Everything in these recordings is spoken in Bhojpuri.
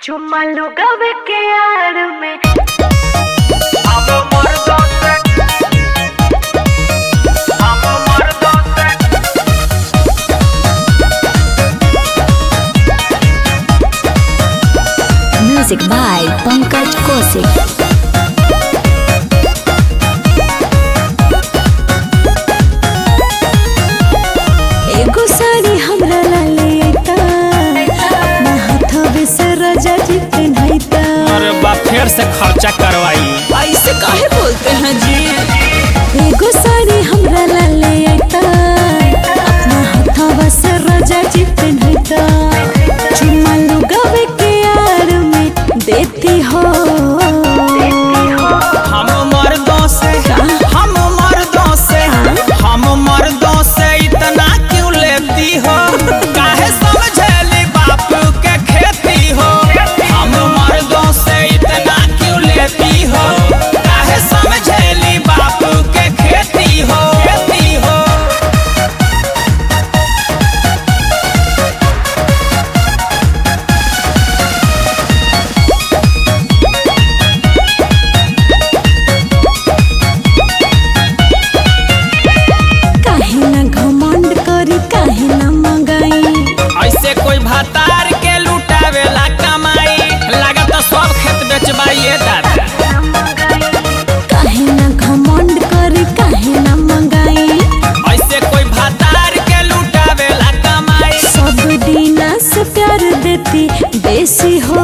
चुम्मा लुगावे के यार में हम मर्दों से हम मर्दों से Music by Pankaj Kosik. एगो साड़ी हमरा ला ले अइता अपना हाथवे से रजा जी पहनाइता अरे बा फिर से खर्चा करवाई ऐसे काहे बोलते हैं जी एगो साड़ी हमरा ला ले अइता अपना हाथवा से रजा जी पहनाइता चुम्मा लुगावे के यार में देती हो हम मर्दों से हम मर्दों से हम मर्दों से इतना क्यों लेती हो काहे समझेली बाप के खेती हो हम मर्दों से इतना क्यों लेती हो काहे समझेली बाप के खेती हो खेती हो काहे ना घमंड करी काहे ना मंगाई ऐसे कोई भतार के लुटावेला कमाई लागत सब खेत बेचबाइए दादा काहे ना घमंड करी काहे ना मंगाई ऐसे कोई भतार के लुटावेला कमाई सब दीना से प्यार देती बेसी हो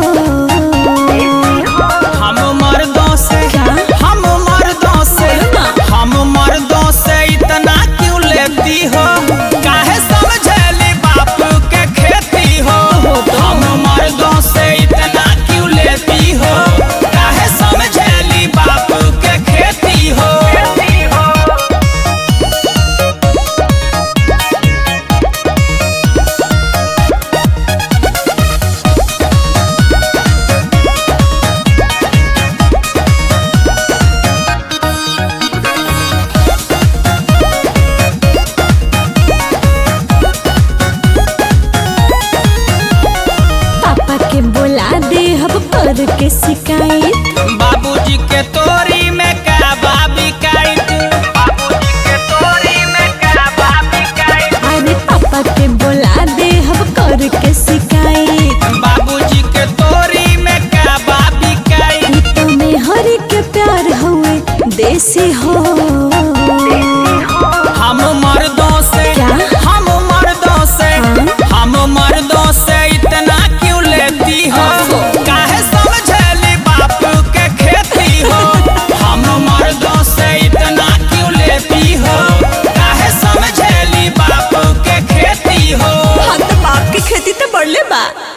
हम मर्दों से क्या? हम मर्दों से हम मर्दों से इतना क्यों लेती हो काहे समझेली बाप के खेती हो हम मर्दों से इतना क्यों लेती हो काहे समझेली बाप के खेती हो पापा के बोला दे अब कर के शिकायत बाबूजी के तोरी में का बाबी काई बाबूजी के तोरी में क्या बाबी काई अरे पापा के बोला दे अब कर के शिकायत बाबूजी के तोरी में का बाबी काई ई तो में हरी के प्यार हुए देसी हो हम मर्दों से क्या? हम मर्दों से हम मर्दों से इतना क्यों लेती हो काहे समझेली बाप के खेती हो हम मर्दों से इतना क्यों लेती हो काहे समझेली बाप के खेती हो हाँ तो बाप की खेती तो बढ़ले बा